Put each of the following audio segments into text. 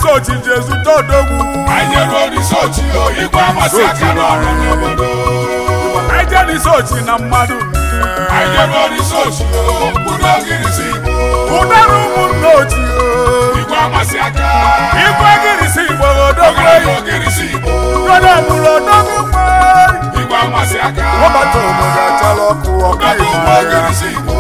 n'isochi ji ezute odogwu anyị jeruo n'isochi o igwe amasị aka n'ọrụ n'obodo anyị je n'isochi na mmadụ anyị jeruo n'isochi o kwuru ogirisi igbo ụdara ụmụnne ochi igwe amasị aka igwe gịrịsị igbo odogwu ọgaranya ogirisi igbo nwere ọmụrụ odogwu nwanyị igwe amasị aka ọbata obodo achala ọkụ ọka ọgaranya ụmụ ogirisi igbo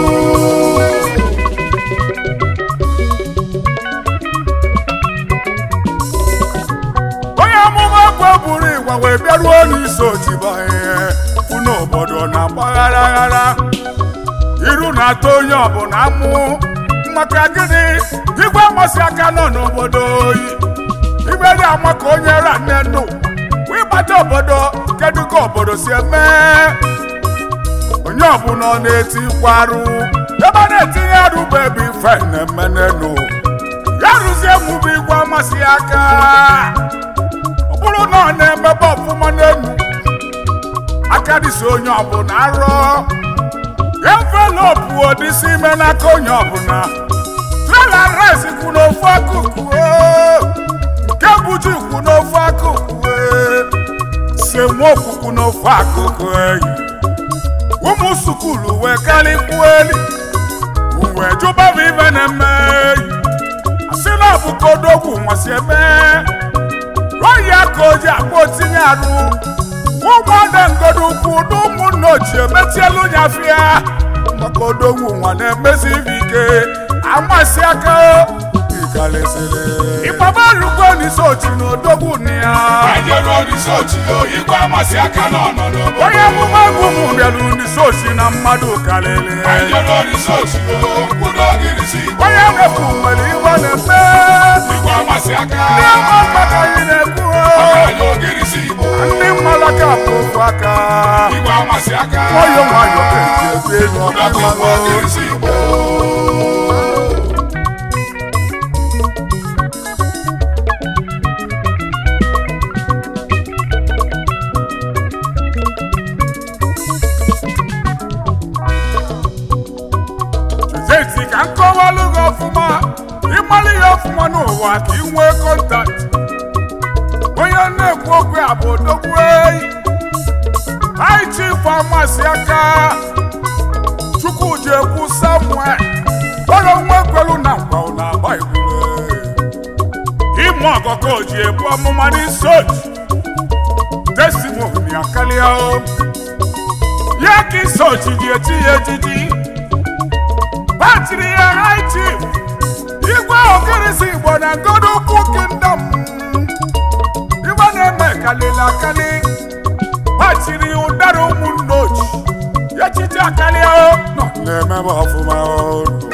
onye amụma gwa buru ịgwa wee bịaruo n'isi ochibanye unu obodo na-agbaghara aghara iru na-atọ onye ọbụla amụ maka gịnị igwe amasị aka nọ n'obodo oyi igwe dị ama ka onye ra nne nnu ịgbata obodo kedu ka obodo si eme onye ọbụla ọ na-etikwa arụ ebe a na-etinye arụ bụ ebe ife na-eme n'enu ya rụzie mụbụ igwe amasị aka ọ bụrụ na ọ na-emebe ọfụma n'enu aka dịsi onye ọbụla arọ envelopu odisi ime n'aka onye ọbụla trela rice kwụ n'ofu akụkụ oo. nke buji kwụ n'ofu akụkụ ee. semokwu kwụ n'ofu akụkụ eyi ụmụ sukulu wee karịkwuo eli uwe jụbaba ibe na-eme eyi asị na ọ bụ ka odogwu nwasị eme oyi aka o ji akpa otinye arụ ụmụada ngodo ukwu na ụmụnna ochie metielu nyafịa maka odogwu nwa na-emezi ibe ike amasị aka ịgalesịrị ịgbaba rukwe n'isi ochi na odogwu na ya anyị jeruo n'isochi o igwe amasị aka n'ọnọ n'obodo onye amụma egwu mụ bịara n'isi ochi na mmadụ karịrị anyị jeruo n'isochi o kwuru ogirisi igbo onye mekwu nwere iwe na-eme igwe amasị aka ndị ama maka anyị na-ekwu ọgaranya ogirisi igbo ndị mmalaka bụ okwu aka igwe amasị aka nwayọ nwayọ ka eji ebe elu ọgaranya ụmụ ọkụ ogirisi igbo Jeti ka nkọwalụ gị ọfụma ịmalụ ya ọfụma n'ụwa ka ị nwee kọntaktị onye na-ekwu okwu ya bụ odogwu eyi anyị chief amasị aka chukwuji ekwu samuel kpọrọ nwa ekwelu na nkwa na agba igbule ịmụ ọkọkọ ji ebu ọmụma n'isi oji testimoni akarịa o ya ka isi oji ji echi ya ejiji batiri ya high chief igwe ogirisi igbo na ngodo ukwu kingdom igwe na-eme kalili akali batiri ụdara ụmụnne ochi ya chichi akarịa o nọ na-emebe ọfụma o n'ụwa.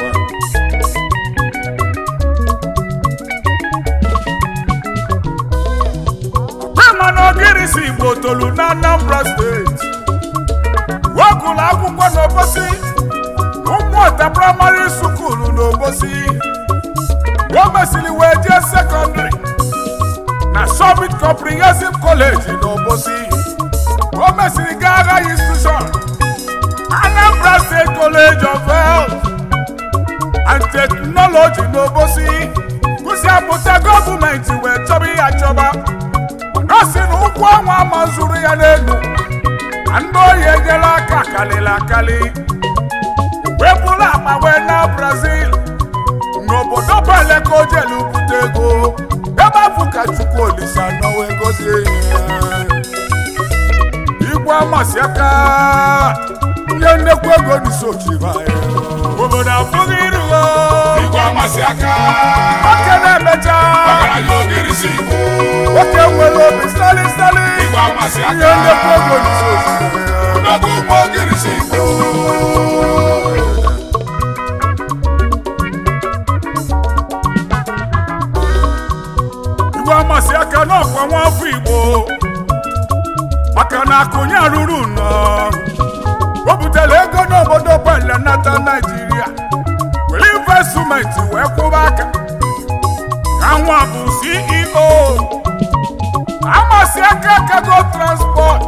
Ama na ogirisi igbo tolu na anambra steeti wegụlụ akwụkwọ n'obosi ụmụọta praịmarị sukulu n'obosi o mesịrị wee jee sekọndịrị na summit comprehensive college n'obosi o mesịrị gaa agha institution anambra state college of health and technology n'obosi kụsi apụta gọọmenti wee chọba ihe achọba ọ sị na ụkwụ ọnwa ama zuru ya n'elu na ndị ohi enyela aka kalịla akali wee bụrụ akpa wee na brazil n'obodo bele ka o jelu bute ego ebe afụ ka chukwu olisa nọ wee gozie ihe igwe amasị aka nye nnekwu ego n'isochiba obodo afụghị iruo igwe amasị aka nwoke na-emecha ọgaranya ogirisi igbo nwoke nwere obi stali stali igwe amasị nye aka nnekwu ego n'isochiba ọgaranya ụmụ ogirisi igbo igwe amasị aka n'ọkwa nwafọ igbo maka na akụnye arụrụ nọ o butere ego n'obodo bele nata naijiria were investmenti wee kwụba aka ka nwa bụ ceo amasị aka kago transport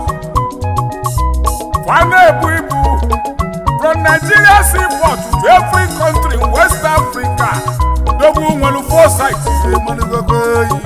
fa na-ebu ibu from nigeria seaport to every country in west africa odogwu nwere fosit maligogo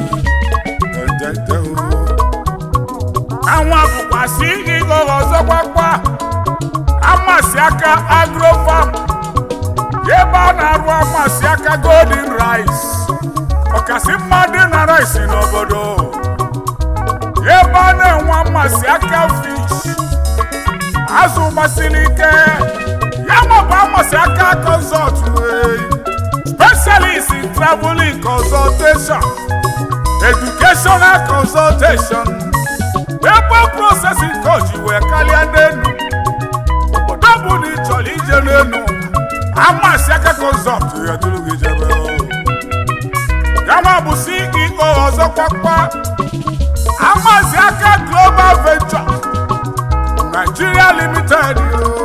anwa bụkwasị ịghọ ọzọkwakwa amasị aka agrofam ebe a na-arụ amasị aka golden rice ọkasị mmadụ na rice n'obodo ebe a na-enwe amasị aka fish azụ gbasiri ike ya mabụ amasị aka consult specialist in traveling consultation educational consultation ebe processing coach wee karịa n'elu obodo bụ na ị chọrọ ije n'elu amasị aka consult ya duru gị jebe ya bụ CEO ọzọ kwakwa amasị aka global venture Nigeria limited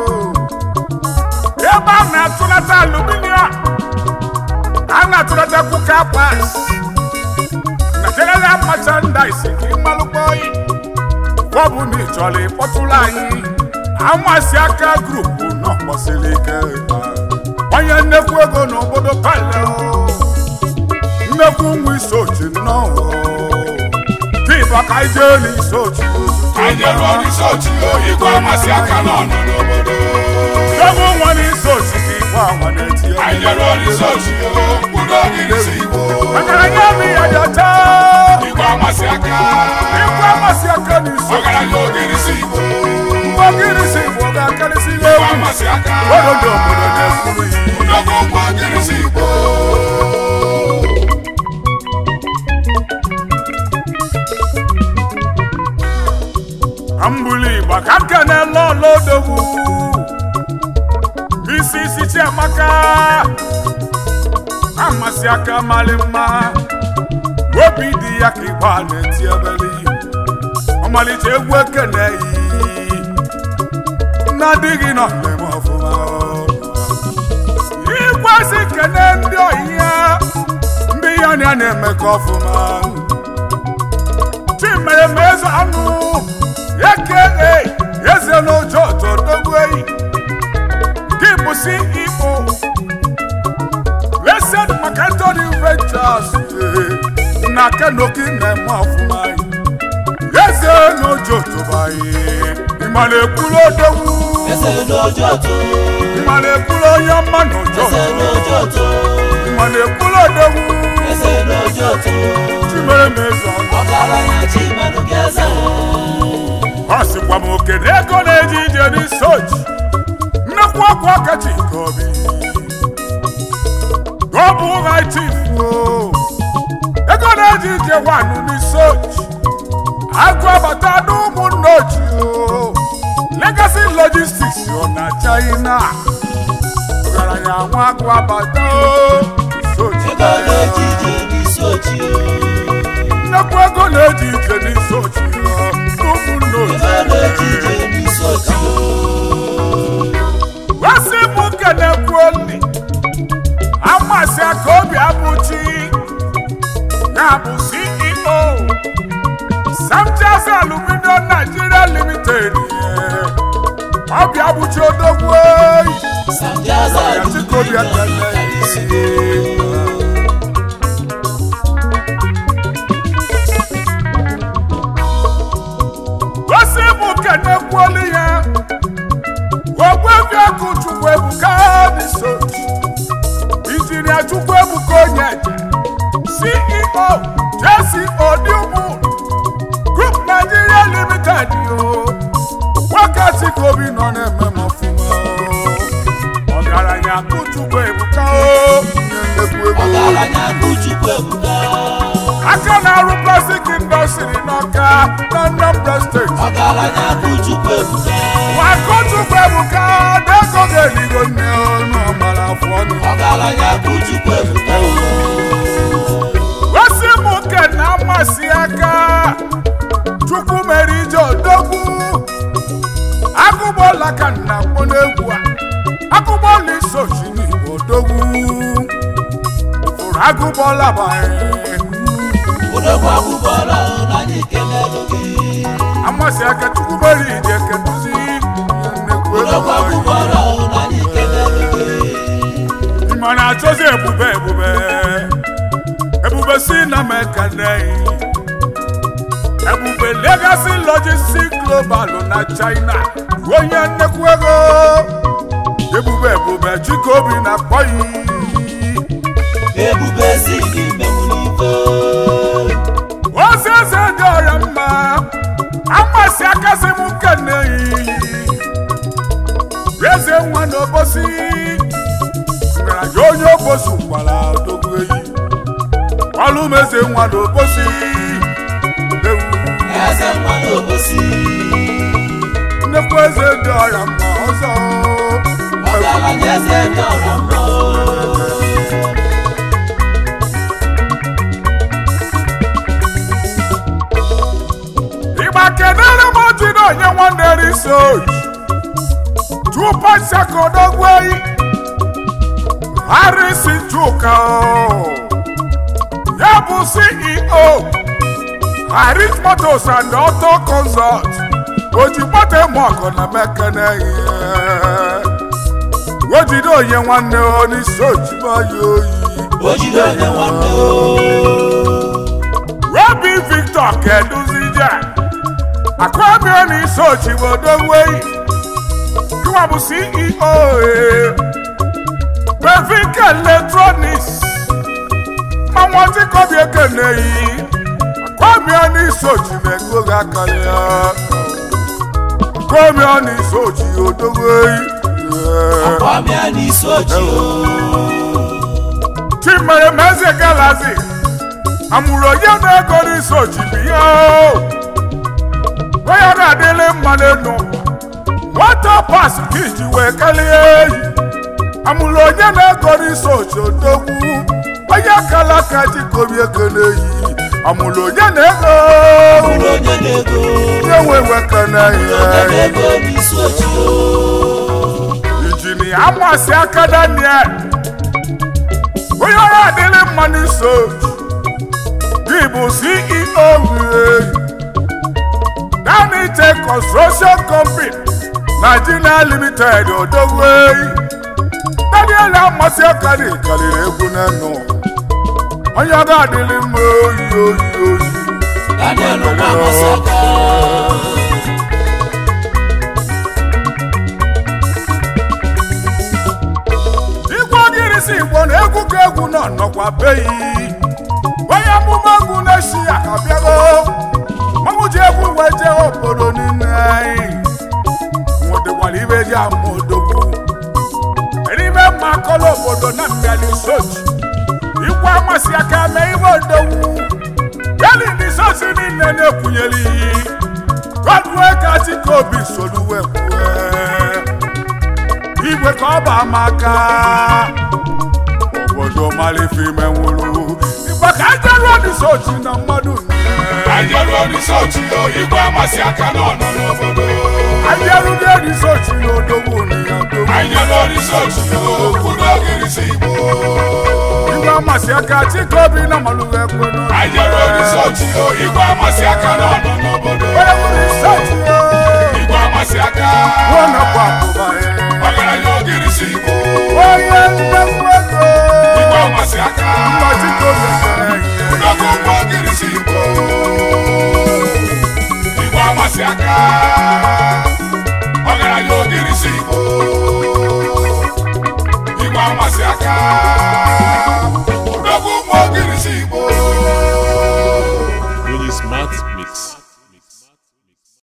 ebe a na-atụlata aluminium a na-atụlata kuka pas na general merchandise ka ịmalụkpọ oyi bọbụ na ịchọrọ ịkpọtụrụ anyị amasị aka grupu nọ gbasiri ike onye nnekwu ego n'obodo pale nnekwu nwa isochi nnọọ dịba ka ije n'isochi anyị jere ọrụ isi ochi igwe amasị aka n'ọnụ n'obodo nnekwu nwa n'isochi ka igwe anwa na-eti anyị jere ọrụ isi ochi mkpụrụ ogiri si igbo ọgaranya obi ya dị ọcha igwe amasị aka igwe amasị aka n'isochi ọgaranya ogiri si igbo mgbe ogiri si igbo ga-akarịsị ihe igwe egwu amasị aka obodo obodo na-ekwuru ya nnukwu ụgbọ ogiri si igbo ambụli igba ka nke na-ele ọlọdogwu isi isi chiamaka amasị aka mali mma obi dị ya ka igba na-eti ebeli ọmalịcha egwu ekene yi na-adịghị nọ mmemme ọfụma ikwesị kene ndị oyi ya ndị ya na ya na-emekọ ọfụma chimeremeze anụ eke eze n'ụjọ todogbu eyi gị bụ CEO Blessed Makantoni Ventures na kenoki na-eme ọfụma eze n'ụjọ tobayi ịmara ekwuru odogwu Eze n'ojo to, ịmara ekwuru onye mma n'ụjọ eze n'ojo to, ịmara ekwuru odogwu eze n'ojo to. chimeremeze anụ Ọgaranya Chimanụ ga-eze. ọ sịkwa m oke na ego na-eji ije n'isochi nnekwu ọkụ ọkachi nke obi gọbụ ụgha chifu ego na-eji ije wanụ n'isochi agụ abata n'ụmụnne ochie legacy logistics ọ na china ọgaranya nwa agụ abata isochi Ego na-eji ije n'isi ochi. nnekwu ego na-eji ije n'isochi n'ụmụnne Ego na-eji ochie ije n'isi ochi. Wasi bụ kenekwu oli amasị aka obi abụchi ya bụ CEO Samjas Aluminium Nigeria Limited obi abụchi odogwu eyi Sanjaza ya chike obi Aluminium ekele Isi. Wasi bụ kenekwu oli ya ogbebi akụ Chukwu Ebuka Nisochi injinia Chukwu Ebuka Onyeje CEO Jesse Odiumu Group Nigeria Limited yo wákàtí kobi nọ na-eme m ọfụma o. ọgaranya akụ Chukwu Ebuka o nye nnekwu ego Ọgaranya Akụchukwu Ebuka. aka na-arụ plastik indọstrị n'Ọka na Anambra steeti Ọgaranya Akụchukwu Ebuka. Akụchukwu Ebuka na-ego ga-eligo nne ọnụ ọgbara afọ ọnụ Ọgaranya Akụchukwu Ebuka. gosi m nke na amasị aka Chukwu mere ije odogwu agụgbọla ka nna kpọ n'egwu a agụgbọla isochi n'igbo odogwu fụrụ agụgbọla banye Odogwu akwụkwọla na anyị kelelu gị. amasị aka Chukwu mere ije keduzi nnekwu Odogwu ego akwụkwọla na anyị kelelu gị. ịma na-achọzi ebube ebube si na mekane ebube legacy logistic global na china onye nnekwu ego ebube ebube chikobi na kpọyi ebube si gị menwu n'ife ozi eze dị ọrịa mma amasị akasị m nkene eze nwa n'obosi ngaranya onye obosi gwara odogwu eyi ọlụ m eze nwa n'obosi ewu eze nwa n'obosi nnekwu eze dị ọrịa mma ọzọ ọgaranya eze dị ọra mma ịgba kedere m otu na onye nwanne research tupu sekodogwu eyi harisi chuka o. ya bụ ceo haris motos and auto consult oji moto eme ọkụ na mekene ihe wejide onye nwanne onisi ojimaya oyi o jide onye nwanne o Robi Victor Keduzije Akwami onisi ochibodogweyi Kiwa bụ CEO eh, Bevik Electronics Mmanwụ ọtịkọbi ekene yi Akwami onisi ochibego gị aka ya Akwami onisi ochibodogweyi ọmịa n'isi oji o Chimere Meze Galazi amụrụ onye na-ego n'isi ochibi ya o. onye na-adịlị mma n'enu nwata pas ka iji wee kalie eyi amụrụ onye na-ego n'isi ochi odogwu onye kala aka jikobi ekele eyi amụrụ onye na-ego ụlọ onye na-ego onye nwe wekene onye ihe na-ego n'isi oji o injinia amasị aka daniel onye ọrụ adịrị mma n'iso gị bụ ceo wee danite construction company nigeria limited odogweyi daniel amasị aka dị karịrị egwu n'enu onye ọrụ adịrị mma oyi oyi oyi daniel nwa amasaka igwe ogirisi igbo na egwu ka egwu nọ nọkwa beyi onye amụma egwu na-esi ya ka bịago mmanwụ ji egwu wee jee obodo niile anyị nwụdịkwara ibe ji ama odogwu n'ime mma akọla obodo na mbịali sochi ikwe amasị aka mee ibe odogwu yali ndị sosi niile na-ekwunyere iyi godue ka chikobi solu wee kwue igwe ka ọ bụ amaka obodo malife ime nwụrụ igwe ka ajaruo dị sochi na mmadụ Ajaruo risọọchị o, igwe amasị aka n'ọnọ n'obodo. ajarugo dị sochi na odogwu na ya odogwu Ajaruo risọọchị o, kwudo ogirisi Igbo. igwe amasị aka chikobi na malụghị ekwe n'ọnụ. Ajaruo risọọchị o, igwe amasị aka n'ọnọ n'obodo. onye nwere sochi ya Igwe amasị aka, nwa nakwa abụba ya ọgaranya ogirisi Igbo. onye nnekwu